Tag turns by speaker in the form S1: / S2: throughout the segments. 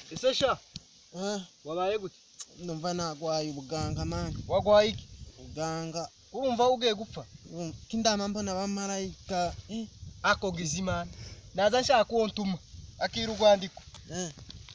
S1: ese sha
S2: Eh,
S1: wabaye gute
S2: ndumva nagwaye ubuganga mani
S1: wagwaye iki
S2: ubuganga
S1: urumva ugiye gupfa
S2: um, kindama mbona abamarayika eh,
S1: ako gizimana naza nshaka uwo ntuma akira urwandiko
S2: eh,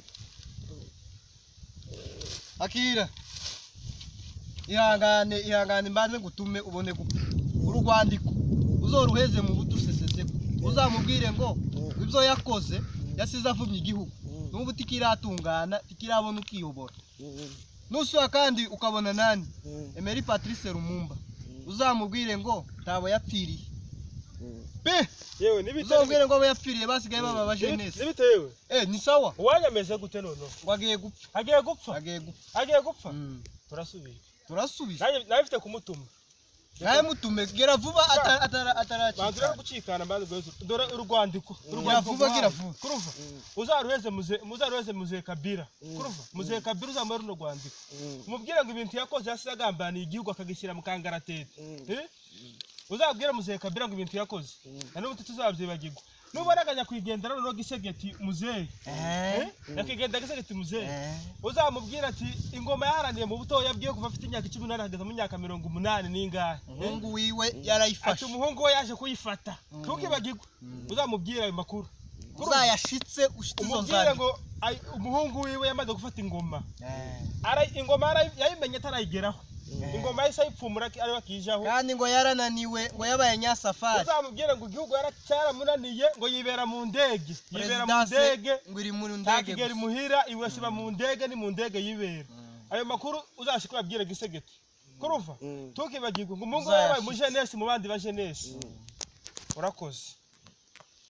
S1: akira ihangane ihangane mbanze ngutume ubone gupfa urwandiko uzoruheze mu buto useseseko uzamubwire ngo ibyo yakoze yasize avumye igihugu
S2: mm,
S1: n'ubu tikiratungana tikirabona ukiyobora
S2: mm,
S1: nusura kandi ukabona nani
S2: mm,
S1: Emery Patrice Lumumba
S2: mm,
S1: uzamubwire ngo ntabo yapfiriye
S2: mm.
S1: pe
S3: yewe nibite
S1: uzamubwire ngo abo yapfiriye basigaye baba bajenesi
S3: nibitewe
S1: eh ni sawa
S3: uwanyameze gute noneho
S1: ngo agiye gupfa
S3: agiye gupfa
S1: agiye gupfa
S3: agiye gupfa
S1: Mm.
S3: turasubiye
S1: turasubiza
S3: nanjye nawe mfite kumutuma
S1: nawe mutume gera vuba ata- atara-
S3: banza urebe
S1: ataracika
S3: gucikana mbanza guheza dore urwandiko
S1: gira vuba gira vuba
S3: kuruva
S2: Mm.
S3: uzaruheze muze muzaruheze muze kabira kuruva muze kabira uzamuhe runo rwandiko
S2: Mm.
S3: umubwire ngo ibintu yakoze yasize agambaniye igihugu akagishyira mu kangaratete
S2: Mm.
S3: Eh? uzabwire muzehe kabira ngo ibintu yakoze
S1: Mm.
S3: na n'ubu tuzabyibagirwa nubona akajya kwigendera noneho gisegeti muzehe
S1: Eh,
S3: nyakwigendera gisegeti muzehe
S1: eh.
S3: uzamubwira ati ingoma yaharaniye mu butoya bwiwe kuva afite imyaka icumi n'umunani ageza mu myaka mirongo umunani n'ingahe
S1: umuhungu wiwe
S3: ati
S1: yarayifashe
S3: umuhungu we yaje kuyifata ntukibagirwe uzamubwire ayo makuru
S1: uzayashitse ushitse izo
S3: umubwire
S1: nzandiko
S3: ngo ay- umuhungu wiwe yamaze gufata ingoma
S1: Eh.
S3: Ara- ingoma yarayi- yayimenye atarayigeraho ingoma yahise ayipfumura aki- ariwe akijaho
S1: kandi ngo yarananiwe ngo yabaye nyasafari
S3: uzamubwire ngo igihugu yara- cyaramunaniye ngo yibera mu ndege yibera mu
S1: Presidence
S3: ndege
S1: ngo iri mu ndege
S3: ntakigera
S1: gusa.
S3: imuhira iwe siba mu ndege ni mu ndege yibera ayo makuru uzashika uyabwire gisegeti kuruva
S2: Mm.
S3: ntukibagirwe ngo umuhungu we yabaye
S1: Uzayashitse.
S3: umujenesi mu bandi bajenesi urakoze